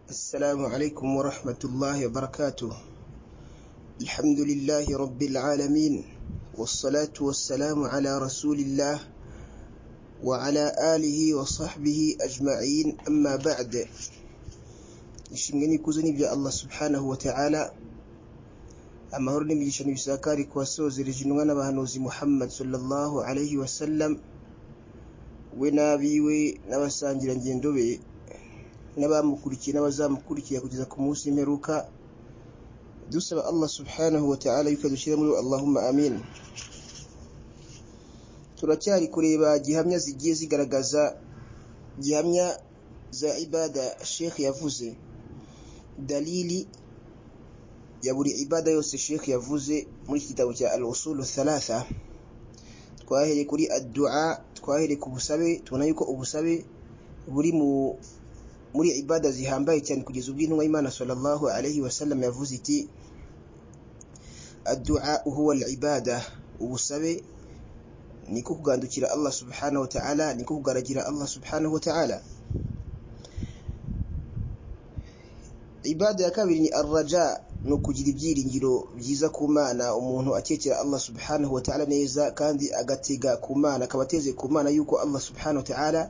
السلام عليكم ورحمة الله وبركاته الحمد لله رب العالمين والصلاة والسلام على رسول الله وعلى آله وصحبه أجمعين أما بعد ishimwe n'ikuzo n'ibya allah subhanahu wa ta'ala amahoro n'imigisha n'ibisakari ku wasozereje intumwa n'abahanuzi muhammad sallallahu alayhi wa sallam we n'abiwe n'abasangirangendo be n'abamukurikiye n'abazamukurikira kugeza ku munsi w'imperuka dusaba allah subhanahu wa ta'ala yuko adushyira muri allahumma amin turacyari kureba gihamya zigiye zigaragaza gihamya za ibada sheikh yavuze dalili ya buri ibada yose sheikh yavuze muri iki gitabo cya al usulu thalatha twahereye kuri addua twahereye ku busabe tubona yuko ubusabe buri mu muri ibada zihambaye cyane kugeza ubwo intumwa y'imana sallallahu alaihi wasallam yavuze iti addua huwa al ibada ubusabe niko kugandukira allah subhanahu wa ta'ala niko kugaragira allah subhanahu wa ta'ala ibada ya kabiri ni arraja ni ukugira ibyiringiro byiza ku mana umuntu akekera allah subhanahu wa ta'ala neza kandi agatega ku mana akaba ateze ku mana yuko allah subhanahu wa ta'ala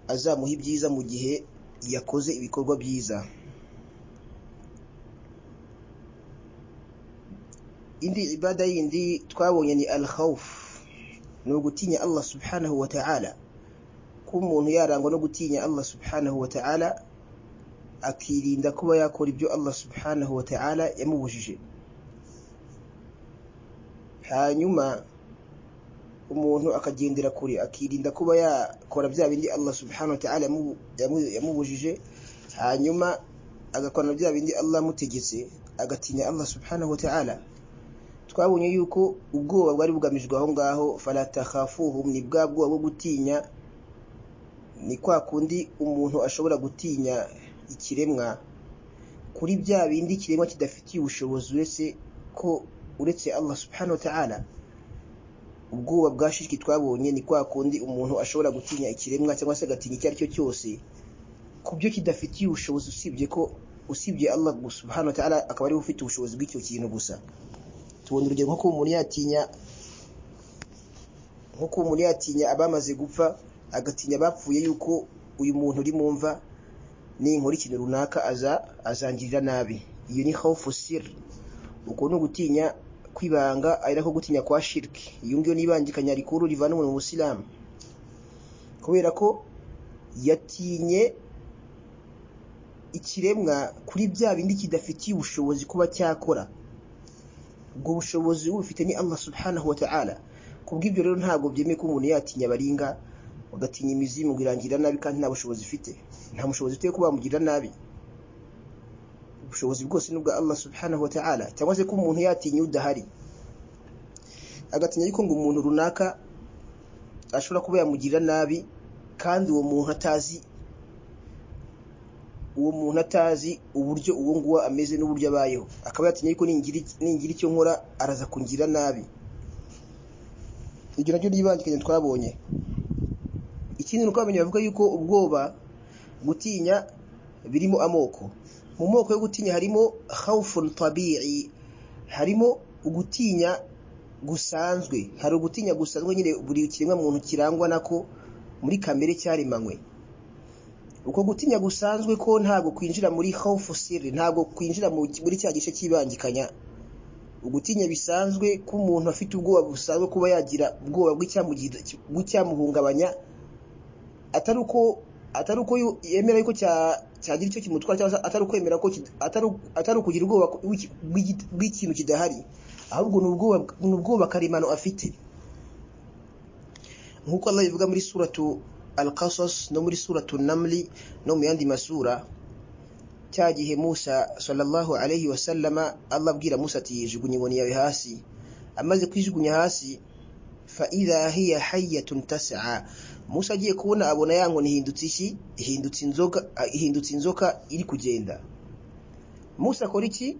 azamuha ibyiza mu gihe yakoze ibikorwa byiza indi ibada yindi twabonye ni al khawf ni ugutinya allah subhanahu wa ta'ala kuba umuntu yarangwa no gutinya allah subhanahu wa ta'ala akirinda kuba yakora ibyo Allah subhanahu wa ta'ala yamubujije hanyuma umuntu akagendera kure akirinda kuba yakora bya bindi Allah subhanahu wa ta'ala yamubujije hanyuma agakora bya bindi Allah amutegetse agatinya Allah subhanahu wa ta'ala twabonye yuko ubwoba bwari bugamijwe aho ngaho falatakhafuhum ni bwa bwoba bwo gutinya ni kwa kundi umuntu ashobora gutinya ikiremwa kuri bya bindi ikiremwa kidafitiye ubushobozi uretse ko uretse Allah subhanahu wa ta'ala ubwoba bwa shiriki twabonye ni kwa kundi umuntu ashobora gutinya ikiremwa cyangwa se agatinya icyo ari cyo cyose ku byo kidafitiye ubushobozi usibye ko usibye Allah subhanahu wa ta'ala akaba ariwe ufite ubushobozi bw'icyo kintu gusa tubona urugero nko kuba umuntu yatinya nko kuba umuntu yatinya abamaze gupfa agatinya abapfuye yuko uyu muntu uri mu mva ninkora ikintu runaka aza azangirira nabi iyo ni hawufu siri uko ni ugutinya kwibanga ari nako gutinya kwa shiriki iyo ngiyo nibangikanya rikuru rivana umuntu mu busilamu kubera ko yatinye ikiremwa kuri bya bindi kidafitiye ubushobozi kuba cyakora ubwo bushobozi bufite ni Allah subhanahu wa ta'ala kubw'ibyo rero ntabwo byemeye ko umuntu yatinya baringa ugatinya imizimu irangirira nabi kandi nta bushobozi ifite nta mushobozi ufite kuba wamugirira nabi ubushobozi bwose ni ubwa Allah subhanahu wa ta'ala cyangwa se ko umuntu yatinya udahari agatinya ariko ngo umuntu runaka ashobora kuba yamugirira nabi kandi uwo muntu atazi uwo muntu atazi uburyo uwo nguwo ameze n'uburyo abayeho akaba yatinya ariko ningira icyo nkora araza kungira nabi iryo naryo ryibangikanye twabonye ikindi ni uko abamenya bavuga yuko ubwoba gutinya birimo amoko mu moko yo gutinya harimo khawfun tabi'i harimo ugutinya gusanzwe hari ugutinya gusanzwe nyine buri kiremwa muntu kirangwa nako muri kamere cyaremanywe uko gutinya gusanzwe ko ntabwo kwinjira muri khawfu sirri ntabwo kwinjira muri cya gice cy'ibangikanya ugutinya bisanzwe ko umuntu afite ubwoba busanzwe kuba yagira ubwoba bw'icyamuhungabanya atari uko atari uko yemera yuko cyagira icyo kimutwara cyangwa se atari ukwemera ko atari ukugira ubwoba bw'ikintu kidahari ahubwo ni ubwoba karemano afite nk'uko Allah ivuga muri suratu al-qasas no muri suratu namli no mu yandi masura cya gihe musa sallallahu alaihi wasallama Allah abwira musa ati yijugunye inkoni yawe hasi amaze kwijugunya hasi fa idha hiya hayyatun tas'a musa agiye kubona abona ya nkoni ihindutse iki ihindutse inzoka ihindutse inzoka iri kugenda musa akora iki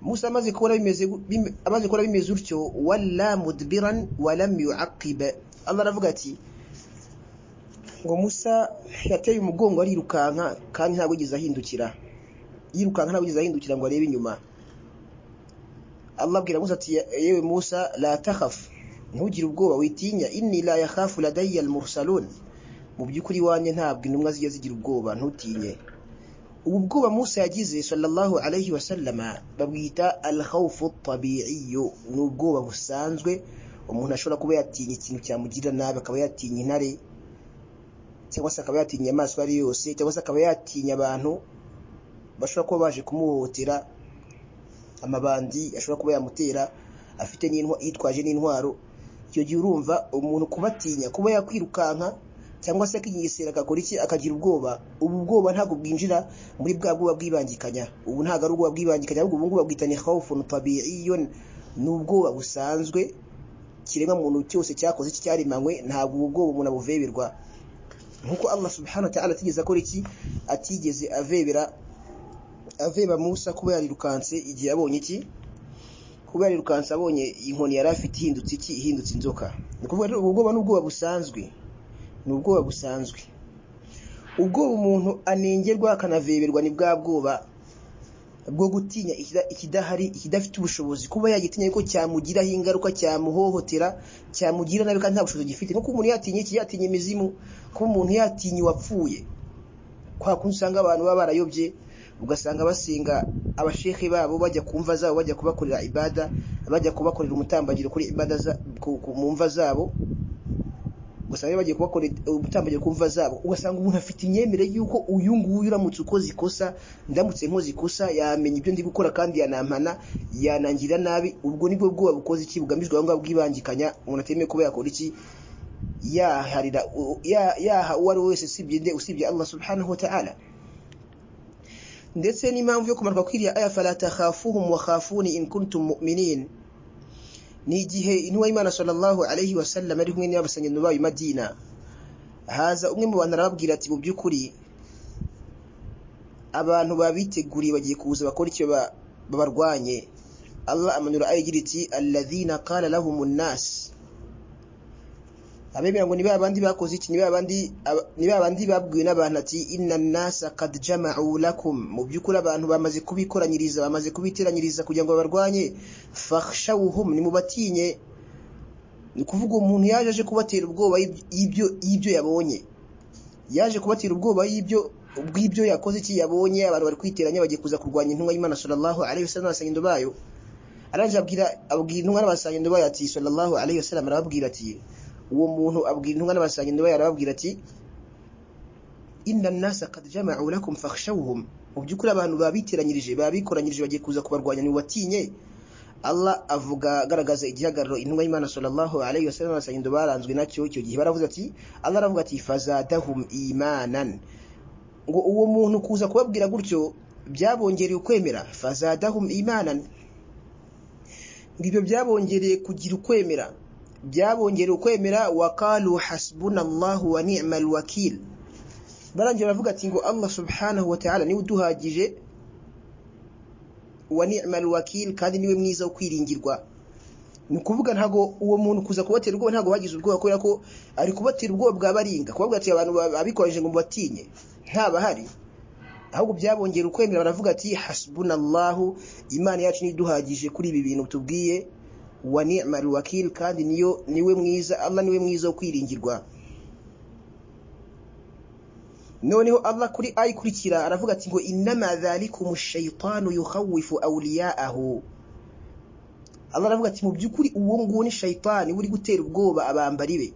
musa amaze kubona bimeze amaze kubona bimeze utyo walla mudbiran walam yuaqiba Allah aravuga ati ngo musa yateye umugongo arirukanka kandi ntabwo yigeze ahindukira yirukanka ntabwo yigeze ahindukira ngo arebe inyuma allah abwira musa ati yewe musa la takhafu ntugire ubwoba witinya inni la yakhafu ladayya almursalun mu by'ukuri iwanjye ntabwo intumwa zijya zigira ubwoba ntutinye ubu bwoba musa yagize sallallahu alayhi wasallama babwita alkhawfu tabi'iyo ni ubwoba busanzwe umuntu ashobora kuba yatinya ikintu cyamugirira nabi akaba yatinya intare cyangwa se akaba yatinya inyamaswa ari yose cyangwa se akaba yatinya abantu bashobora kuba baje kumuhohotera amabandi ashobora kuba yamutera afite yitwaje n'intwaro icyo gihe urumva umuntu kubatinya kuba yakwirukanka cyangwa se akigisera agakora iki akagira ubwoba ubu bwoba ntabwo bwinjira muri bwa bwoba bwibangikanya ubu ntabwo ari ubwoba bwibangikanya ahubwo ubu ngubu babwita ni khawfun tabi'iyun ni ubwoba busanzwe kiremwa muntu cyose cyakoze iki cyaremanywe ntabwo ubu bwoba umuntu abuveberwa nkuko Allah subhanahu wa ta'ala atigeze akora iki atigeze avebera aveba Musa kuba yarirukanse igihe abonye iki kuba yarirukanse abonye inkoni yari afite ihindutse iki ihindutse inzoka ni ukuvuga rero ubu bwoba n'ubwoba busanzwe ni ubwoba busanzwe ubwoba umuntu anengerwa akanaveberwa ni bwa bwoba bwo gutinya ikidahari ikidafite ubushobozi kuba yagitinya yuko cyamugiraho ingaruka cyamuhohotera cyamugira nabi kandi nta bushobozi gifite nko kuba umuntu yatinya iki yatinya imizimu kuba umuntu yatinya uwapfuye kwa kundi usanga abantu baba barayobye ugasanga basenga abashehe babo bajya ku mva zabo bajya kubakorera ibada bajya kubakorera umutambagiro kuri ibada mu mva zabo ugasanga bagiye kubakorera ubutambagiro ku mva zabo ugasanga umuntu afite imyemerere y'uko uyu nguyu uramutse ukoze ikosa ndamutse nkoze ikosa yamenya ibyo ndi gukora kandi yanampana yanangira nabi ubwo nibwo bwoba bukoze iki bugamijwe aho ngaho bwibangikanya umuntu atemewe kuba yakora iki yaharira yaha uwo ari we wese usibye nde usibye allah subhanahu wa ta'ala ndetse n'impamvu yo kumarwa kwiriya aya fala takhafuhum wa khafuni in kuntum mu'minin ni igihe intumwa y'imana sallallahu alayhi wa sallam ari kumwe n'abasangendo bayo madina haza umwe mu bantu arababwira ati mu by'ukuri abantu babiteguriye bagiye kuza bakora icyo babarwanye allah amanura ayigira iti alladhina qala lahum nnas abemera ngo ni ba bandi bakoze iki ni ba bandi babwiwe n'abantu ati inna nnasa qad jama'u lakum mu by'ukuri abantu bamaze kubikoranyiriza bamaze kubiteranyiriza kugira ngo babarwanye fakhshawhum nimubatinye ni ukuvuga umuntu yaje aje kubatera ubwoba y'ibyo y'ibyo yabonye yaje kubatera ubwoba y'ibyo bw'ibyo yakoze iki yabonye abantu bari kwiteranya bagiye kuza kurwanya intumwa y'Imana sallallahu alaihi wasallam n'abasangendo bayo aranje abwira abwira intumwa n'abasangendo bayo ati sallallahu alaihi wasallam arababwira ati uwo muntu abwira intumwa n'abasangendo bayo arababwira ati inna nasa qad jama'u lakum fakhshawhum mu by'ukuri abantu babiteranyirije babikoranyirije bagiye kuza kubarwanya ni batinye Allah avuga agaragaza igihagararo intumwa y'Imana sallallahu alaihi wasallam abasangendo baranzwe nacyo icyo gihe baravuze ati Allah aravuga ati fazadahum imanan ngo uwo muntu kuza kubabwira gutyo byabongereye ukwemera fazadahum imanan ngibyo byabongereye kugira ukwemera byabongereye ukwemera wakalu hasbunallahu wa ni'mal wakil barangira baravuga ati ngo Allah subhanahu wa ta'ala niwe uduhagije wa ni'mal wakil kandi niwe mwiza wo kwiringirwa ni ukuvuga ntago uwo muntu kuza kubatera ubwoba ntago bagize ubwoba kubera ko ari kubatera ubwoba bwa baringa kubabwira ati abantu babikoresheje ngo batinye ntabahari ahubwo byabongera ukwemera baravuga ati hasbunallahu imana yacu niduhagije kuri ibi bintu tubwiye wa ni'mal wakil kandi niyo niwe mwiza Allah niwe mwiza wo kwiringirwa noneho Allah kuri ayikurikira aravuga ati ngo inama dhalikum ash-shaytanu yukhawifu awliya'ahu Allah aravuga ati mu by'ukuri uwo nguwo ni shaytani uri gutera ubwoba abambari be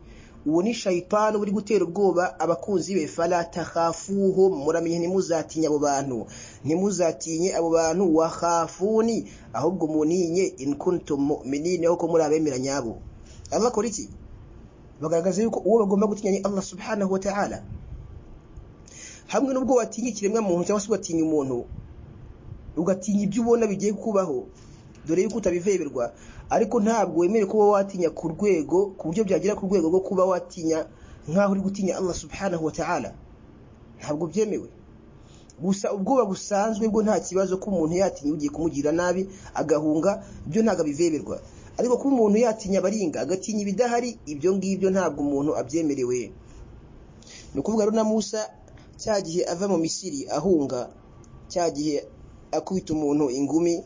uwo ni shayitani uri gutera ubwoba abakunzi be fala takhafuhum muramenye ntimuzatinye abo bantu ntimuzatinye abo bantu wakhafuni ahubwo muninye in kuntum mu'minina kuko muri abemera nyabo Allah akora iki bagaragaza yuko uwo bagomba gutinya ni Allah subhanahu wa ta'ala hamwe n'ubwo watinya ikiremwa muntu cyangwa se ugatinya umuntu ugatinya ibyo ubona bigiye kubaho dore yuko utabiveberwa ariko ntabwo wemerewe kuba watinya ku rwego ku buryo byagera ku rwego rwo kuba watinya nk'aho uri gutinya Allah subhanahu wa ta'ala ntabwo byemewe gusa ubwoba busanzwe bwo nta kibazo ko umuntu yatinya ugiye kumugirira nabi agahunga byo ntabwo abiveberwa ariko kuba umuntu yatinya abaringa agatinya ibidahari ibyo ngibyo ntabwo umuntu abyemerewe ni ukuvuga rero na musa cya gihe ava mu misiri ahunga cya gihe akubita umuntu ingumi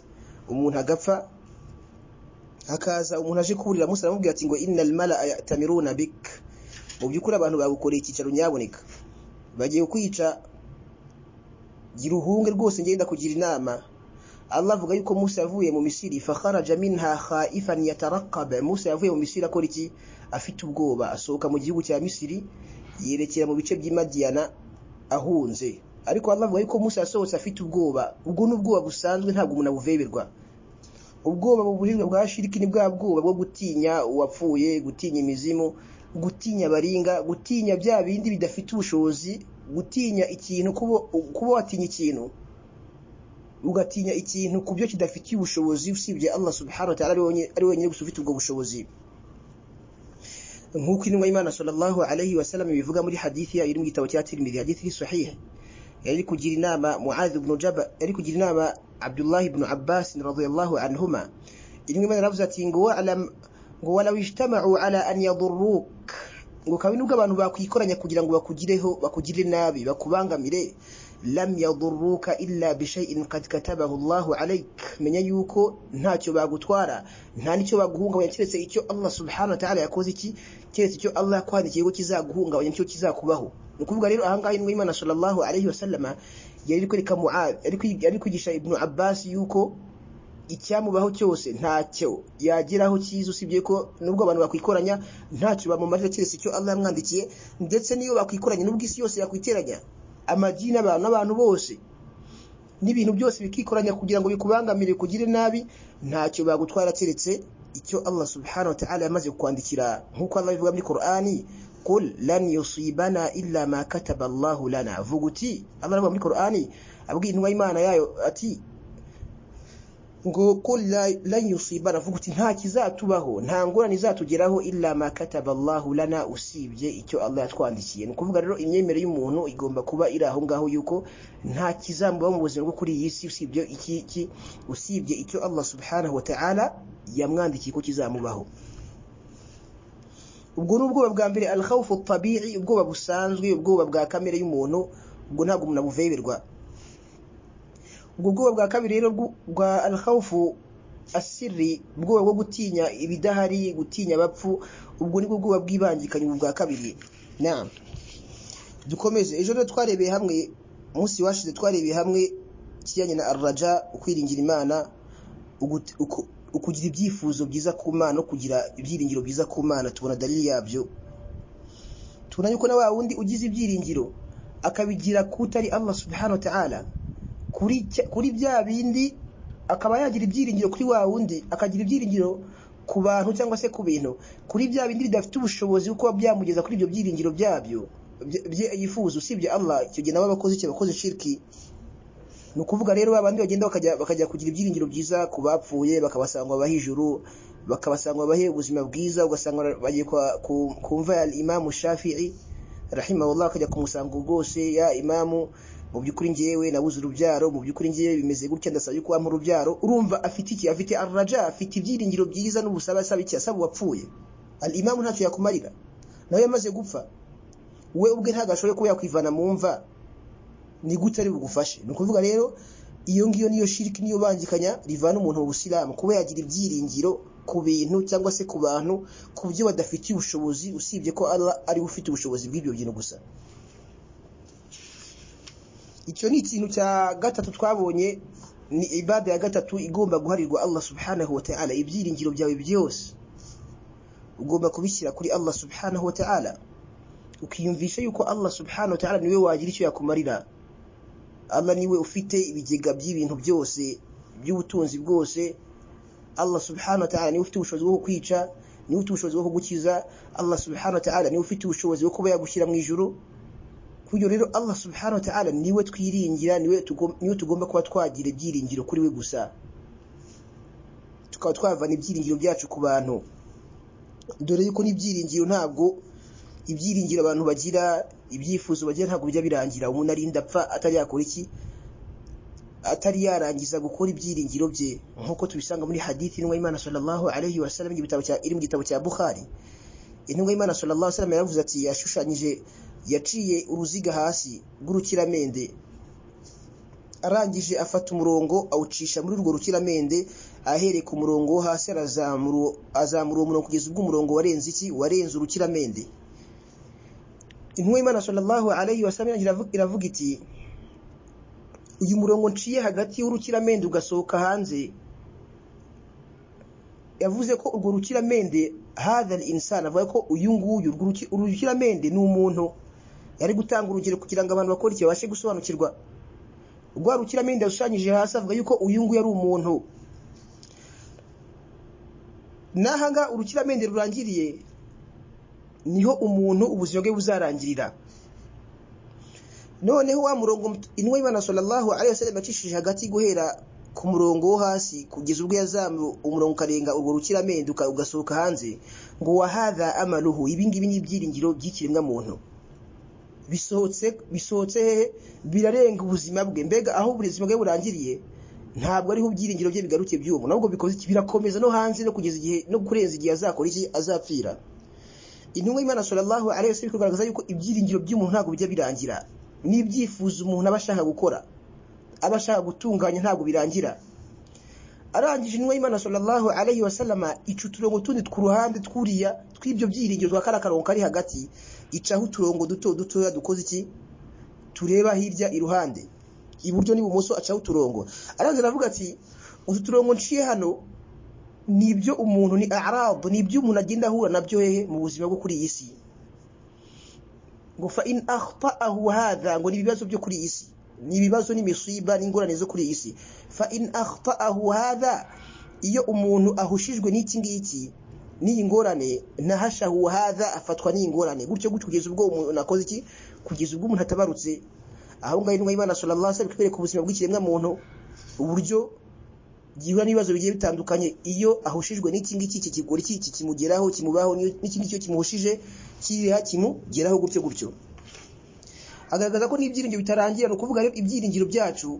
umuntu agapfa hakaza umuntu aje kuburira musa aramubwira ati ngo innal mala yatamiruna bik mu by'ukuri abantu bagukoreye icyicaro nyaboneka bagiye kwica gira uhunge rwose ngenda kugira inama Allah avuga yuko Musa yavuye mu Misiri fakharaja minha khaifan yatarqab Musa yavuye mu Misiri akora iki afite ubwoba asohoka mu gihugu cya Misiri yerekera mu bice by'Imadiana ahunze ariko Allah avuga yuko Musa yasohotse afite ubwoba ubwo n'ubwoba busanzwe ntabwo umuntu abuveberwa ubwoba buburirwa bwa shiriki ni bwa bwoba bwo gutinya uwapfuye gutinya imizimu gutinya baringa gutinya bya bindi bidafite ubushobozi gutinya ikintu kuba watinya ikintu ugatinya ikintu ku byo kidafitiye ubushobozi usibye Allah subhanahu wa ta'ala ari wenyine gusa ufite ubwo bushobozi nk'uko intumwa y'Imana sallallahu alayhi wa sallam ibivuga muri hadithi yayo iri mu gitabo cya Tirmidhi hadithi iri sahih yari kugira inama Muadh ibn Jabal yari kugira inama Abdullah ibn Abbas radhiyallahu anhuma intumwa y'Imana yaravuze ati ngo alam ngo wala ijtama'u ala an yadurruk ngo kabi nubwo abantu bakwikoranya kugira ngo bakugireho bakugire nabi bakubangamire lam yadurruka illa bishay'in qad katabahu Allah alayk menya yuko ntacyo bagutwara nta nicyo baguhungabanya keretse icyo Allah subhanahu wa ta'ala yakoze iki keretse icyo Allah yakwandikiye ko kizaguhungabanya nicyo kizakubaho ni ukuvuga rero ahangaha intumwa y'Imana sallallahu alayhi wa sallama yari kwereka Mu'adh yari kwigisha Ibn Abbas yuko icyamubaho cyose ntacyo yageraho cyiza usibye ko nubwo abantu bakwikoranya ntacyo bamumarira keretse icyo Allah yamwandikiye ndetse niyo bakwikoranya nubwo isi yose yakwiteranya amagi n'abantu n'abantu bose n'ibintu byose bikikoranya kugira ngo bikubangamire kugire nabi ntacyo bagutwara keretse icyo Allah subhanahu wa ta'ala yamaze kwandikira nk'uko Allah bivuga muri Qur'ani qul lan yusibana illa ma kataba Allah lana vuga uti Allah aravuga muri Qur'ani abwiye intumwa y'Imana yayo ati ngo ko la yusiba ravuga uti nta kizatubaho nta ngorane izatugeraho illa ma kataba Allah lana usibye icyo Allah yatwandikiye ni kuvuga rero imyemerere y'umuntu igomba kuba iri aho ngaho yuko nta kizamubaho mu buzima bwo kuri iyi si usibye iki iki usibye icyo Allah subhanahu wa ta'ala yamwandikiye ko kizamubaho ubwo ni ubwoba bwa mbere al khawfu tabi'i ubwoba busanzwe ubwoba bwa kamere y'umuntu ubwo ntabwo umuntu abuveberwa ubwo bwoba bwa kabiri rero bwa alhawufu asiri ubwoba bwo gutinya ibidahari gutinya abapfu ubwo nibwo bwoba bw'ibangikanyi bwa kabiri na dukomeze ejo rero twarebeye hamwe umunsi washize twarebeye hamwe ikijyanye na aruraja ukwiringira imana ukugira ibyifuzo byiza ku mana no kugira ibyiringiro byiza ku mana tubona dalili yabyo tubona yuko na wa wundi ugize ibyiringiro akabigira kutari Allah subhanahu wa ta'ala kuri bya bindi akaba yagira ibyiringiro kuri wa wundi akagira ibyiringiro ku bantu cyangwa se ku bintu kuri bya bindi bidafite ubushobozi bwo kuba byamugeza kuri ibyo byiringiro byabyo yifuza usibye Allah icyo gihe nabo abakozi cyo bakoze shiriki ni ukuvuga rero babandi bagenda bakajya kugira ibyiringiro byiza ku bapfuye bakabasanga abaha ijuru bakabasanga abahe ubuzima bwiza ugasanga bagiye ku mva ya imamu shafi'i rahimahullah akajya kumusanga rwose ya imamu mu by'ukuri ngewe nabuze urubyaro mu by'ukuri ngewe bimeze gutya ndasaba yuko wampa urubyaro urumva afite iki afite arraja afite ibyiringiro byiza n'ubusabe asaba iki asaba uwapfuye al imamu ntacyo yakumarira nawe yamaze gupfa we ubwe ntabwo ashoboye kuba yakwivana mu mva ni gute ari bugufashe ni ukuvuga rero iyo ngiyo niyo shiriki niyo bangikanya rivana umuntu mu busilamu kuba yagira ibyiringiro ku bintu cyangwa se ku bantu ku byo badafitiye ubushobozi usibye ko Allah ari ufite ubushobozi bw'ibyo bintu gusa icyo ni ikintu cya gatatu twabonye ni ibada ya gatatu igomba guharirwa Allah subhanahu wa ta'ala ibyiringiro byawe byose ugomba kubishyira kuri Allah subhanahu wa ta'ala ukiyumvisha yuko Allah subhanahu wa ta'ala niwe wagira icyo yakumarira Allah niwe ufite ibigega by'ibintu byose by'ubutunzi bwose Allah subhanahu wa ta'ala niwe ufite ubushobozi bwo kwica niwe ufite ubushobozi bwo kugukiza Allah subhanahu wa ta'ala niwe ufite ubushobozi bwo kuba yagushyira mu ijuru kuyo rero Allah subhanahu wa ta'ala niwe twiringira niwe niwe tugomba kuba twagira ibyiringiro kuri we gusa tukaba twavana ibyiringiro byacu ku bantu dore yuko n'ibyiringiro ntabwo ibyiringiro abantu bagira ibyifuzo bagira ntabwo bijya birangira umuntu arinda apfa atari yakora iki atari yarangiza gukora ibyiringiro bye nk'uko tubisanga muri hadithi n'uwa Imana sallallahu alayhi wa sallam iri mu gitabo cya Bukhari intumwa y'Imana sallallahu alayhi wa sallam yaravuze ati yashushanyije yaciye uruziga hasi rw'urukiramende arangije afata umurongo awucisha muri urwo rukiramende ahereye ku murongo wo hasi arazamura azamura uwo murongo kugeza ubwo umurongo warenze iki warenze urukiramende intumwa y'imana sallallahu alayhi wa sallam iravuga- iravuga iti uyu murongo nciye hagati y'urukiramende ugasohoka hanze yavuze ko urwo rukiramende hadha insani avuga ko uyu nguyu urwo ruki- uru rukiramende ni umuntu yari gutanga urugero kugira ngo abantu bakore iki babashe gusobanukirwa rwa rukiramende yashushanyije hasi avuga yuko uyu nguyu ari umuntu n'ahanga urukiramende rurangiriye niho umuntu ubuzima bwe buzarangirira noneho wa murongo mt- intumwa y'imana sallallahu alaihi wasallam yacishije hagati guhera ku murongo wo hasi kugeza ubwo yazamuye umurongo ukarenga urwo rukiramende uka- ugasohoka hanze ngo wahadha amaluhu ibi ngibi ni ibyiringiro by'ikiremwa muntu bisohotse bisohotse hehe birarenga ubuzima bwe mbega aho ubuzima bwe burangiriye ntabwo ariho ibyiringiro bye bigarukiye by'ubu nabwo bikoze iki? birakomeza no hanze no kugeza igihe no kurenza igihe azakora iki azapfira intumwa y'imana sallallahu alaihi wasallam kugaragaza yuko ibyiringiro by'umuntu ntabwo bijya birangira n'ibyifuzo umuntu aba ashaka gukora aba ashaka gutunganya ntabwo birangira arangije intumwa y'imana sallallahu alaihi wasallam ica uturongo tundi ku ruhande twuriya tw'ibyo byiringiro twa kariya karongo kari hagati icaho uturongo duto dutoya dukoze iki tureba hirya iruhande iburyo n'ibumoso acaho uturongo araza aravuga ati utu turongo nciye hano ni ibyo umuntu ni arabu ni ibyo umuntu agenda ahura nabyo hehe mu buzima bwo kuri iyi si ngo fa in akhtaahu hadha ngo ni ibibazo byo kuri iyi si ni ibibazo n'imisiba n'ingorane zo kuri iyi si fa in akhtaahu hadha iyo umuntu ahushijwe n'iki ngiki n'iyi ngorane nahashahu hadha afatwa n'iyi ngorane gutyo gutyo kugeza ubwo umuntu akoze iki kugeza ubwo umuntu atabarutse aho ngaho intumwa y'imana sallallahu alaihi wasallam ikwereka ubuzima bw'ikiremwa muntu uburyo gihura n'ibibazo bigiye bitandukanye iyo ahushijwe n'iki ngiki iki kigori iki iki kimugeraho kimubaho n'iki ngiki iyo kimuhushije kiriya kimugeraho gutyo gutyo agaragaza ko n'ibyiringiro bitarangira ni ukuvuga rero ibyiringiro byacu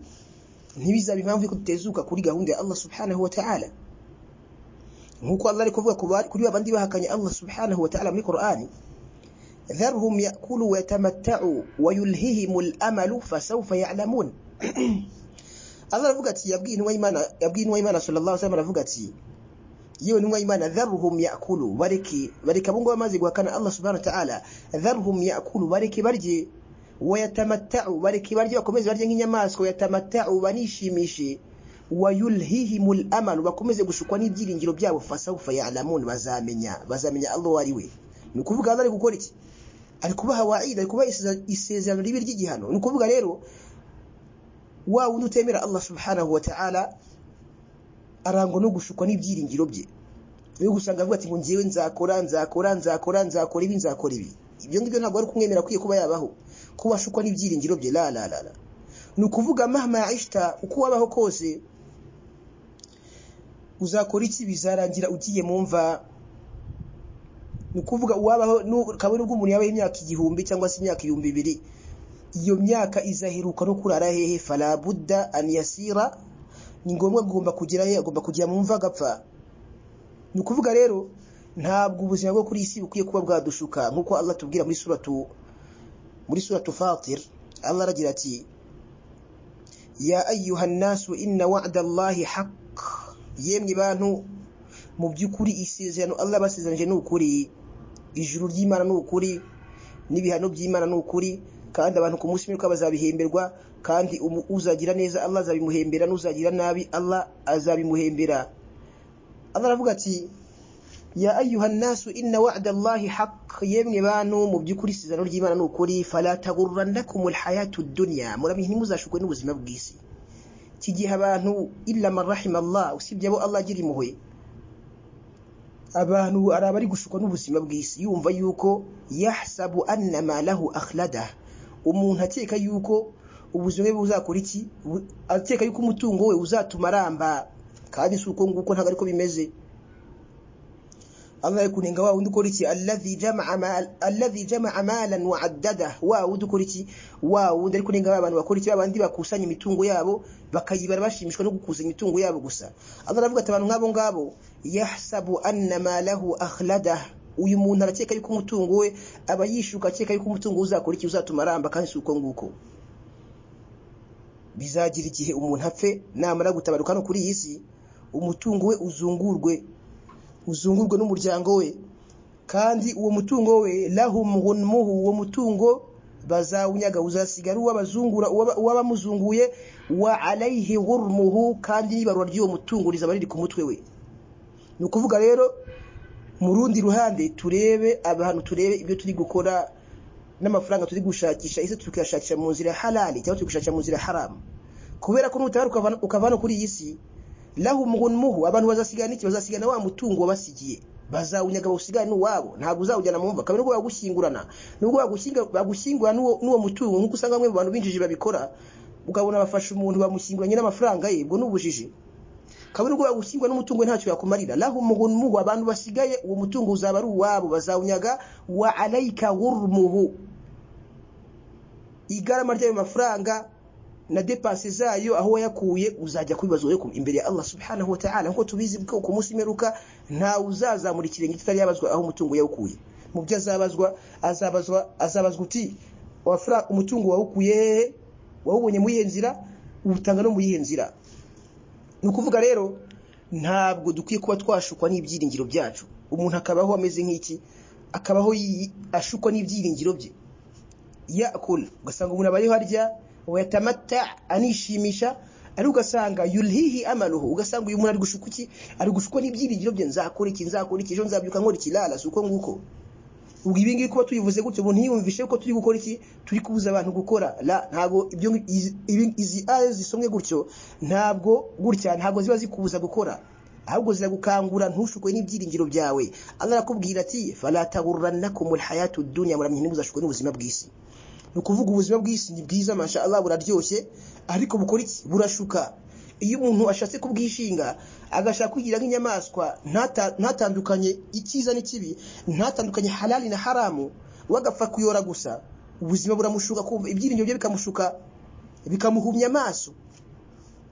ntibizabe impamvu yuko tutezuka kuri gahunda ya Allah subhanahu wa ta'ala nk'uko Allah ari kuvuga ku ba- kuri babandi bahakanye Allah subhanahu wa ta'ala muri Qur'ani dharhum yakulu wa yatamatta'u wa yulhihimul amalu fasawfa ya'lamun Allah aravuga ati yabwiye intumwa y'Imana yabwiye intumwa y'Imana sallallahu alaihi wasallam aravuga ati yewe intumwa y'Imana dharuhum yakulu bareke bareke abo ngabo bamaze guhakana Allah subhanahu wa ta'ala dharuhum yakulu bareke barye wayatamatta'u bareke barye bakomeze barye nk'inyamaswa yatamatta'u banishimishe wayulhihimul amal bakomeze gushukwa n'ibyiringiro byabo fasawfa ya'lamun bazamenya bazamenya Allah ari we ni ukuvuga Allah ari gukora iki ari kubaha wa'id ari kubaha isezerano- isezerano ribi ry'igihano ni ukuvuga rero wa wundi utemera Allah subhanahu wa ta'ala arangwa no gushukwa n'ibyiringiro bye niyo gusanga avuga ati ngo ngewe nzakora nzakora nzakora nzakora ibi nzakora ibi ibyo ngibyo ntabwo ari kumwemera akwiye kuba yabaho kuba ashukwa n'ibyiringiro bye la la la la ni ukuvuga mahama ishita uko wabaho kose uzakora iki bizarangira ugiye mu mva ni ukuvuga uwabaho nu- kabone ubwo umuntu yabaho imyaka igihumbi cyangwa se imyaka ibihumbi bibiri iyo myaka izaheruka no kurara hehe farabudda an yasira ni ngombwa agomba kugera he agomba kujya mu mva agapfa ni ukuvuga rero ntabwo ubuzima bwo kuri iyi si bukwiye kuba bwadushuka nk'uko Allah atubwira muri suratu muri suratu fatir Allah aragira ati ya ayyuhan nasu inna wa'da Allahi haqq yemwe bantu mu by'ukuri isezerano Allah basezeranije ni ukuri ijuru ry'Imana ni ukuri n'ibihano by'Imana ni ukuri kandi abantu ku munsi w'imperuka bazabihemberwa kandi umu- uzagira neza Allah azabimuhembera n'uzagira nabi Allah azabimuhembera Allah aravuga ati ya ayyuhan nasu inna wa'da Allahi haqq yemwe bantu mu by'ukuri isezerano ry'Imana ni ukuri fala tagurrannakumul hayatud dunya muramenye ntimuzashukwe n'ubuzima bw'isi iki gihe abantu illa man rahima Allah usibye abo Allah agira impuhwe abantu hari abari gushukwa n'ubuzima bw'isi yumva yuko yahsabu anna ma lahu akhlada umuntu akeka yuko ubuzima bwe buzakora iki Bu- akeka yuko umutungo we uzatuma aramba kandi si uko nguko ntabwo ariko bimeze Allah ari kunenga wa wundi ukora iki alladhi jama'a mal alladhi jama'a malan wa addada wa wundi ukora iki wa wundi ari kunenga abantu bakora iki abandi bakusanya imitungo yabo bakayibara bashimishwa no gukusanya imitungo yabo gusa Allah aravuga ati abantu nk'abo ngabo yahsabu anna ma lahu akhlada uyu muntu arakeka yuko umutungo we aba yishuka akeka yuko umutungo we uzakora iki uzatuma aramba kandi si uko nguko bizagira igihe umuntu apfe namara gutabaruka no kuri iyi si umutungo we uzungurwe uzungurwe n'umuryango we kandi uwo mutungo we lahum ghunmuhu uwo mutungo bazawunyaga uzasigara uwabazungura uwabamuzunguye wa alayhi ghurmuhu kandi n'ibarura ry'uwo mutungo rizaba riri ku mutwe we ni ukuvuga rero mu rundi ruhande turebe abantu turebe ibyo turi gukora n'amafaranga turi gushakisha ese tukayashakisha mu nzira halali cyangwa turi gushakisha mu nzira haramu kubera ko nutahari ukava hano kuri iyi si laho umuhu abantu bazasigana iki bazasigana wa mutungo wabasigiye bazawunyaga bawusigane n'uwabo ntabwo uzawujyana mu mva kabiri nubwo bagushyingurana nubwo bagushyingura n'uwo mutungo nk'uko usanga bamwe mu bantu binjiji babikora ukabona bafashe umuntu bamushyinguranye n'amafaranga ye ubwo ni ubujiji kabone ubwo bagushyingura n'umutungo ntacyo yakumarira laho umuhu abantu basigaye uwo mutungo uzaba ari uwabo bazawunyaga wa alayika wurumuhu igarama ry'ayo mafaranga na depanse zayo aho wayakuye uzajya kubibaza imbere ya Allah subhanahu wa ta'ala nkuko tubizi ko ku munsi meruka nta uzazamura ikirenge kitari yabazwa aho umutungo yawukuye mu byo azabazwa azabazwa azabazwa uti wafra umutungo wawukuye hehe wawubonye mu nzira ubutanga no mu nzira ni ukuvuga rero ntabwo dukwiye kuba twashukwa n'ibyiringiro byacu umuntu akabaho ameze nk'iki akabaho ashukwa n'ibyiringiro bye yakula ugasanga umuntu abayeho arya wayatamatta anishimisha ariko ugasanga yulhihi amaluhu ugasanga uyu muntu ari gushuka iki ari gushukwa n'ibyiringiro bye nzakora iki nzakora iki ejo nzabyuka nkora ikirara si uko nguko ubwo ibi ngibi kuba tubivuze gutyo umuntu ntiyumvishe ko turi gukora iki turi kubuza abantu gukora la ntabwo ibyo izi aya zisomwe gutyo ntabwo gutya ntabwo ziba zikubuza gukora ahubwo ziragukangura ntushukwe n'ibyiringiro byawe Allah arakubwira ati falatagurrannakumul hayatud dunya muramye ntimuzashukwe n'ubuzima bw'isi ni ukuvuga ubuzima bw'isi ni bwiza masha Allah buraryoshye ariko bukora iki burashuka iyo umuntu ashatse kubwishinga agashaka kugira nk'inyamaswa ntatandukanye icyiza n'ikibi ntatandukanye halali na haramu wagapfa kuyora gusa ubuzima buramushuka kumva ibyiringiro bye bikamushuka bikamuhumya amaso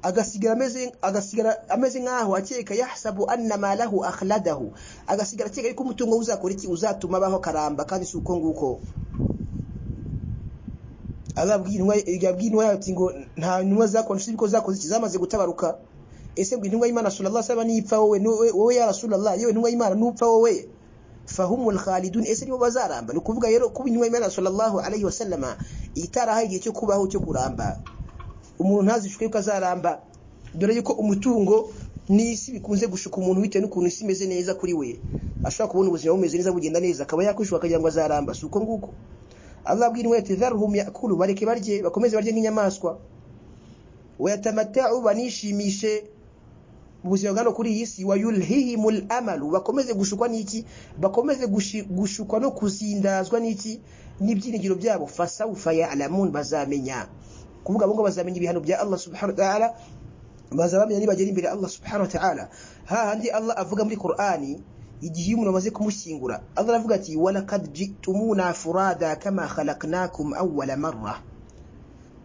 agasigara ameze agasigara ameze nkaho akeka yahsabu anna malahu akhladahu agasigara akeka yuko umutungo uzakora iki uzatuma abaho karamba kandi si uko nguko ababwira intumwa yacu ngo nta ntumwa zakoresha ibiko zakoze iki zamaze gutabaruka ese ngo intumwa y'imana sura Allah saba nipfa wowe wowe ya rasulullah yewe intumwa y'imana nupfa wowe fahumul khalidun ese nibo bazaramba ni ukuvuga rero kuba intumwa y'imana sallallahu alaihi wasallam itarahaye igihe cyo kubaho cyo kuramba umuntu ntazishuke yuko azaramba dore yuko umutungo n'isi bikunze gushuka umuntu bitewe n'ukuntu isi imeze neza kuri we ashobora kubona ubuzima bumeze neza bugenda neza akaba yakwishuka akagira ngo azaramba si uko nguko Allah abwira intumwa ati zarhum yakulu bareke barye bakomeze barye nk'inyamaswa wayatamatau banishimishe ubuzima bwano kuri iyi si wayulhihimul amalu bakomeze gushukwa n'iki bakomeze gushukwa no kuzindazwa n'iki n'ibyiringiro byabo fasawfa ya'lamun bazamenya kuvuga abo ngo bazamenya ibihano bya Allah subhanahu wa ta'ala bazabamenya nibagera imbere Allah subhanahu wa ta'ala hahandi Allah avuga muri Qur'ani igihe umuntu amaze kumushyingura Allah aravuga ati walakad jitumuna furada kama khalaqnakum awwala marra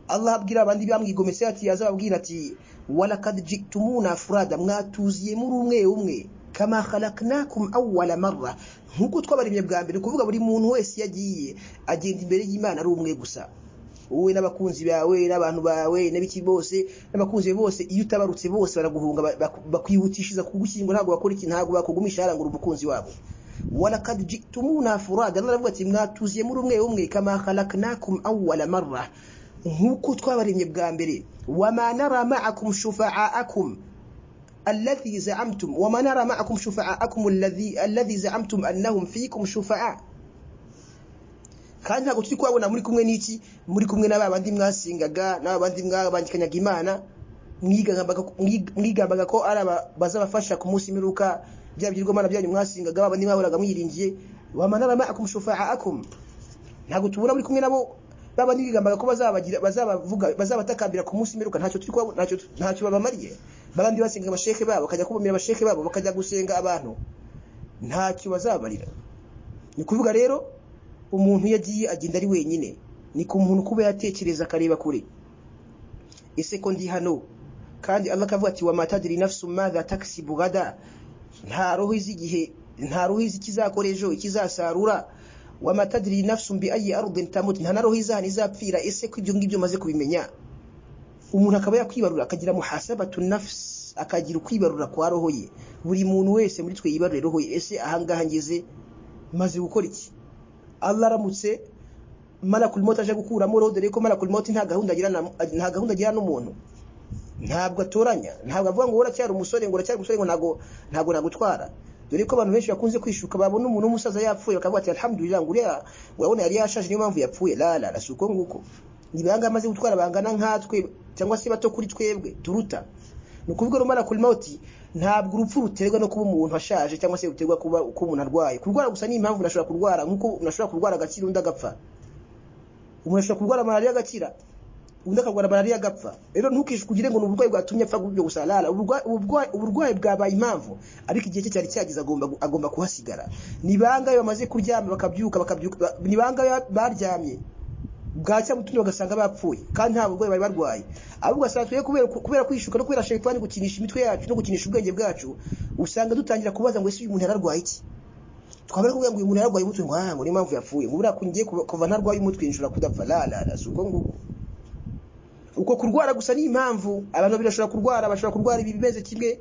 Allah abwira abandi bamwigometse ati azababwira ati walakad jitumuna furada mwatuziye muri umwe umwe kama khalaqnakum awwala marra nkuko twabaremye bwa mbere kuvuga buri muntu wese yagiye agenda imbere y'Imana ari umwe gusa wowe n'abakunzi bawe n'abantu bawe n'abiki bose n'abakunzi bose iyo utabarutse bose baraguhunga bakwihutishiza kugushyingura ntabwo bakora iki ntabwo bakugumisha harangura umukunzi wabo walakad jitumuna furada Allah aravuga ati mwatuziye muri umwe umwe kama khalaqnakum awwala marra nkuko twabaremye bwa mbere wama nara ma'akum shufa'akum الذي زعمتم وما نرى معكم شفعاءكم الذي الذي زعمتم انهم فيكم شفعاء kandi ntabwo turi kuhabona muri kumwe n'iki muri kumwe n'aba bandi mwasingaga n'aba bandi mwabangikanyaga imana mwigambaga ko ari bazabafasha ku munsi mperuka bya bigirwamana byanyu mwasingaga ba bandi mwahoraga mwiringiye wamanara ma'akum shufa'akum ntabwo tubona muri kumwe nabo ba bandi bigambaga ko bazabagira bazabavuga bazabatakambira ku munsi mperuka ntacyo turi ntacyo ntacyo babamariye ba bandi basenga abasheke babo bakajya kubamira abasheke babo bakajya gusenga abantu ntacyo bazabarira ni kuvuga rero umuntu iyo agiye agenda ari wenyine ni ku muntu kuba yatekereza akareba kure ese ko ndi hano kandi Allah akavuga ati wa matadiri nafsu madha taksibu gada nta roho izi igihe nta ruhizi ikizakora ejo ikizasarura wamatadiri nafsu mbi ayi arudin tamut nta na ruhizi ahantu izapfira ese ko ibyo ngibyo maze kubimenya umuntu akaba yakwibarura akagira muhasabatu nafsi akagira ukwibarura kwa roho ye buri muntu wese muri twe yibarure roho ye ese ahangaha ngeze maze gukora iki Allah aramutse malakul mota aje gukuramo roho dore ko malakul mota nta gahunda agira na- nta gahunda agira n'umuntu ntabwo atoranya ntabwo avuga ngo uracyari umusore ngo uracyari umusore ngo ntabwo ntabwo nagutwara dore ko abantu benshi bakunze kwishuka babona umuntu w'umusaza yapfuye bakavuga ati alhamdulillah ngo uriya urabona yari yashaje niyo mpamvu yapfuye la la la si uko nguko ni bangahe amaze gutwara bangana nkatwe cyangwa se bato kuri twebwe turuta ni ukuvuga rumara kuri mawuti ntabwo urupfu ruterwa no kuba umuntu ashaje cyangwa se ruterwa kuba uko umuntu arwaye kurwara gusa ni impamvu unashobora kurwara nk'uko unashobora kurwara agakira undi agapfa umuntu ashobora kurwara malariya agakira undi akarwara malariya agapfa rero ntukishukugire ngo ni uburwayi bwatumye apfa gutyo gusa rara uburwa- uburwa- uburwayi bwabaye impamvu ariko igihe cye cyari cyageze agomba gu- agomba kuhasigara ni bangahe bamaze kuryama bakabyuka bakabyuka ba- ni bangahe baryamye bwacya mutundi bagasanga bapfuye kandi nta burwayi bari barwaye ahubwo ugasanga twe kubera kubera kwishuka no kubera shayitani gukinisha imitwe yacu no gukinisha ubwenge bwacu usanga dutangira kubaza ngo ese uyu muntu yararwaye iki twaba ari kuvuga ngo uyu muntu yararwaye umutwe ngo ah ngo niyo mpamvu yapfuye ngo buriya kungiye kuva kuva ntarwaye umutwe nshobora kudapfa la la la si uko nguko uko kurwara gusa ni impamvu abantu babiri bashobora kurwara bashobora kurwara ibi bimeze kimwe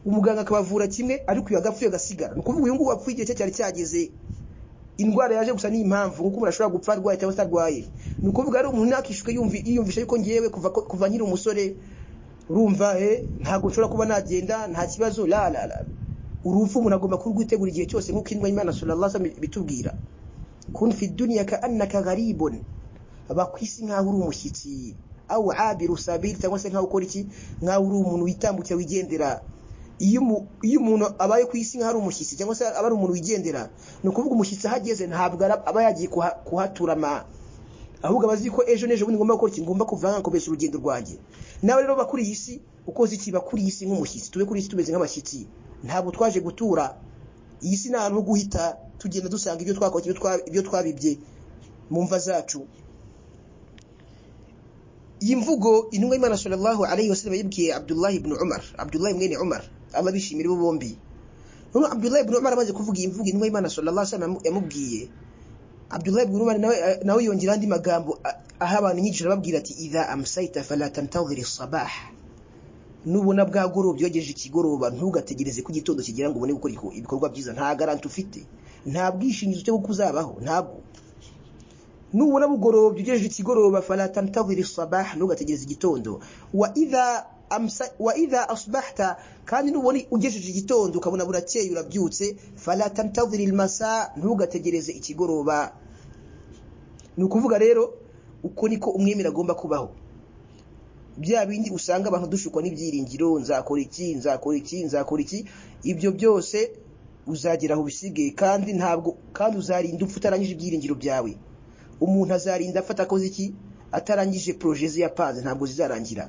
umuganga akabavura kimwe ariko uyu agapfuye agasigara ni ukuvuga uyu nguyu wapfuye igihe cye cyari cyageze indwara yaje gusa ni impamvu nk'uko umuntu ashobora gupfa arwaye cyangwa se atarwaye ni ukuvuga ari umuntu nakishuka yumvi- yiyumvisha yuko ngewe kuva kuva nkiri umusore urumva eh ntabwo nshobora kuba nagenda nta kibazo la la la urupfu umuntu agomba kurwitegura igihe cyose nk'uko indwa y'imana sallallahu alaihi wasallam bitubwira kun fi dunya ka annaka gharibun aba ku isi nk'aho uri umushyitsi awu abiru sabiri cyangwa se nk'aho ukora iki nk'aho uri umuntu witambukira wigendera iyo umu- iyo umuntu abaye ku isi nk'aho ari umushyitsi cyangwa se aba ari umuntu wigendera ni ukuvuga umushyitsi aho ageze ntabwo ara- aba yagiye kuha- kuhaturama ahubwo aba azi ko ejo n'ejo bundi ngomba gukora iki ngomba kuva nkakomeza urugendo rwanjye nawe rero bakuri iyi isi ukoze iki bakuri iyi isi nk'umushyitsi tube kuri iyi isi tumeze nk'abashyitsi ntabwo twaje gutura iyi si ni ahantu ho guhita tugenda dusanga ibyo twakoze ibyo twa- ibyo twabibye mu mva zacu iyi mvugo intumwa y'imana sallallahu alayhi wasallam yibwiye abdullah ibn umar abdullah mwene umar allah bishimira bo bombi noneho abdullah ibn umar amaze kuvuga iyi mvugo intumwa y'imana sallallahu alayhi wasallam yamubwiye abdullah ibn umar nawe nawe yongera andi magambo a- aha abantu inyigisho arababwira ati idha amsayta fala tantadhir as-sabah nubona bwagorobye wagejeje ikigoroba ntugategereze ko igitondo kigera ngo ubone gukora iko- ibikorwa byiza nta garanti ufite nta bwishingizi cyo kuko uzabaho ntabwo nubona bugorobye ugejeje ikigoroba fala tantadhir as-sabah ntugategereze igitondo wa idha amsa wa idha asbahta kandi nubona ugejeje igitondo ukabona burakeye urabyutse fala tantadhir al-masa ntugategereze ikigoroba ni ukuvuga rero uko niko umwemera agomba kubaho bya bindi usanga abantu dushukwa n'ibyiringiro nzakora iki nzakora iki nzakora iki ibyo byose uzagera aho bisigaye kandi ntabwo kandi uzarinda upfa utarangije ibyiringiro byawe umuntu azarinda afata akoze iki atarangije projet ze yapanze ntabwo zizarangira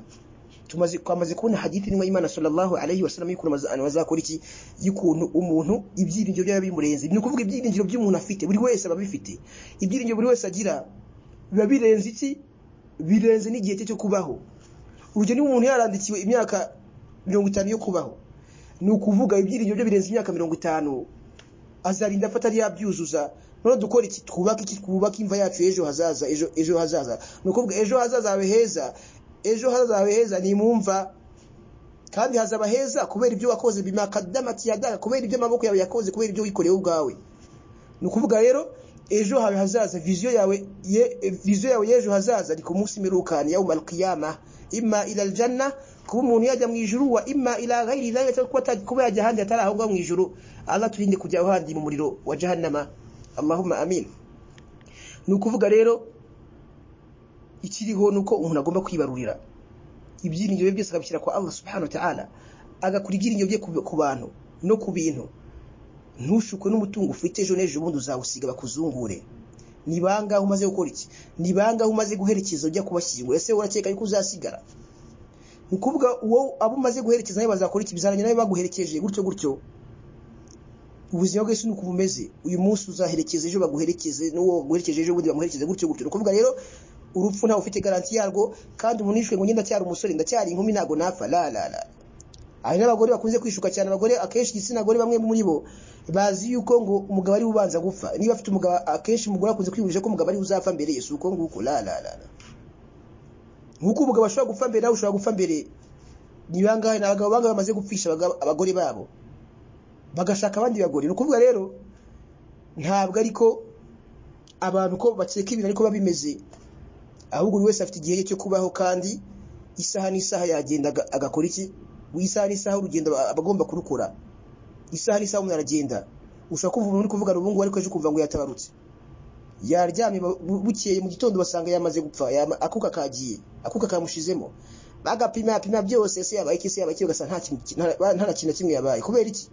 tumaze twamaze kubona hadithi n'imwe y'imana sallallahu alayhi wa sallam y'ukuntu abantu bazakora iki y'ukuntu umuntu ibyiringiro byaba bimurenze ni ukuvuga ibyiringiro by'umuntu afite buri wese aba abifite ibyiringiro buri wese agira biba birenze iki birenze n'igihe cye cyo kubaho urugero niba umuntu yarandikiwe imyaka mirongo itanu yo kubaho ni ukuvuga ibyiringiro bye birenze imyaka mirongo itanu azarinda afata ari yabyuzuza noneho dukora iki twubake iki twubake imva yacu ejo hazaza ejo ejo hazaza ni ukuvuga ejo hazaza hawe heza ejo hazaza hawe heza ni mu mva kandi hazaba heza kubera ibyo wakoze bimakadamati yadaga kubera ibyo amaboko yawe yakoze kubera ibyo wikoreye wowe ubwawe ni ukuvuga rero ejo hawe hazaza viziyo yawe ye, viziyo yawe y'ejo hazaza ni ku munsi mirukani yawma alqiyama imma ila aljanna kuba umuntu yajya mu ijuru wa imma ila ghairi dhalika cyangwa kuba ataj- kuba yajya ahandi atari aho ngaho mu ijuru allah turinde kujya ahandi mu muriro wa jahannama allahumma amin ni ukuvuga rero ikiriho ni uko umuntu agomba kwibarurira ibyiringiro bye byose akabishyira kwa allah subhanahu wa ta'ala agakura ibyiringiro bye ku- ku bantu no ku bintu ntushukwe n'umutungo ufite ejo n'ejo bundi uzawusiga bakuzungure ni bangahe umaze gukora iki ni bangahe umaze guherekeza ujya kubashyingura ese urakeka yuko uzasigara ni ukuvuga uwo abo umaze guherekeza nawe bazakora iki bizarangira nawe baguherekeje gutyo gutyo ubuzima bwese nuko bumeze uyu munsi uzaherekeza ejo baguherekeze n'uwo guherekeje ejo bundi bamuherekeze gutyo gutyo ni ukuvuga rero urupfu ntawe ufite garanti yarwo kandi umuntu yishwe ngo njye ndacyari umusore ndacyari inkumi ntabwo napfa la la la hari n'abagore bakunze kwishuka cyane abagore akenshi igitsina gore bamwe muri bo bazi yuko ngo umugabo ari ubanza gupfa niba afite umugabo akenshi umugore akunze kwiyumvisha ko umugabo ari uzapfa mbere ye si uko nguko la la la nk'uko umugabo ashobora gupfa mbere nawe ushobora gupfa mbere ni bangahe ni abagabo bangahe bamaze gupfisha abagabo- abagore babo bagashaka abandi bagore ni ukuvuga rero ntabwo ariko abantu ko bakeka ibintu ariko biba bimeze ahubwo buri wese afite igihe cye cyo kubaho kandi isaha n'isaha yagenda aga- agakora iki isaha n'isaha urugendo aba aba agomba kurukora isaha n'isaha umuntu aragenda ushobora kumva umuntu uri kuvuga ngo ubu ngubu ariko ejo ukumva ngo yatabarutse yaryamye bu- bu- bukeye mu gitondo basanga yamaze gupfa yama- akuka kagiye akuka kamushizemo bagapima apima byose ese yabaye iki ese yabaye iki ugasanga nta kintu ki- nta nta na kintu na kimwe yabaye kubera iki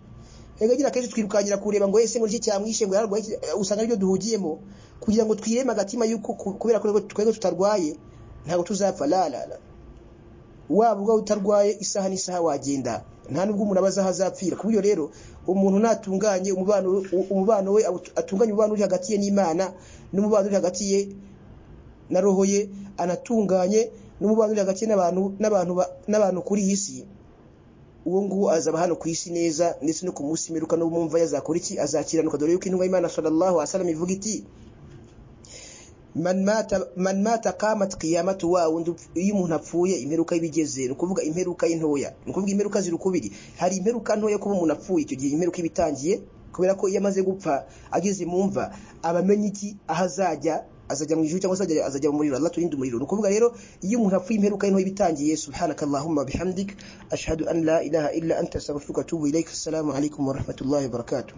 Erega nyine akenshi twirukankira kureba ngo ese ngo iki cyamwishe ngo yararwaye iki?" Eh, usanga aribyo duhugiyemo kugira ngo twireme agatima yuko ku- kubera ko twebwe tutarwaye ntabwo tuzapfa la la la waba ubwo utarwaye isaha n'isaha wagenda nta nubwo umuntu aba azi aho azapfira ku buryo rero umuntu natunganye umubano umubano we awut- atunganye umubano uri hagati ye n'imana n'umubano uri hagati ye na roho ye anatunganye n'umubano uri hagati ye n'abantu n'abantu ba- n'abantu kuri iyi si uwo nguwo azaba hano ku isi neza ndetse no ku munsi mperuka no mwumva yazakora iki azakiranuka dore yuko intumwa y'imana sallallahu alaihi wasallam ivuga iti man mata man mata qamat qiyamatu wa wundi upf- iyo umuntu apfuye imperuka y'ibigeze ni ukuvuga imperuka y'intoya ni ukuvuga imperuka ziri ukubiri hari imperuka ntoya kuba umuntu apfuye icyo gihe imperuka iba itangiye kubera ko iyo amaze gupfa ageze mu mva aba amenye iki aho azajya azajya mu ijuru cyangwa se azajya- azajya mu muriro Allah turinde umuriro ni ukuvuga rero iyo umuntu apfuye imperuka y'intoya iba itangiye subhanakallahumma wa bihamdik ashhadu an la ilaha illa anta astaghfiruka wa atubu ilaik assalamu alaikum wa rahmatullahi wa barakatuh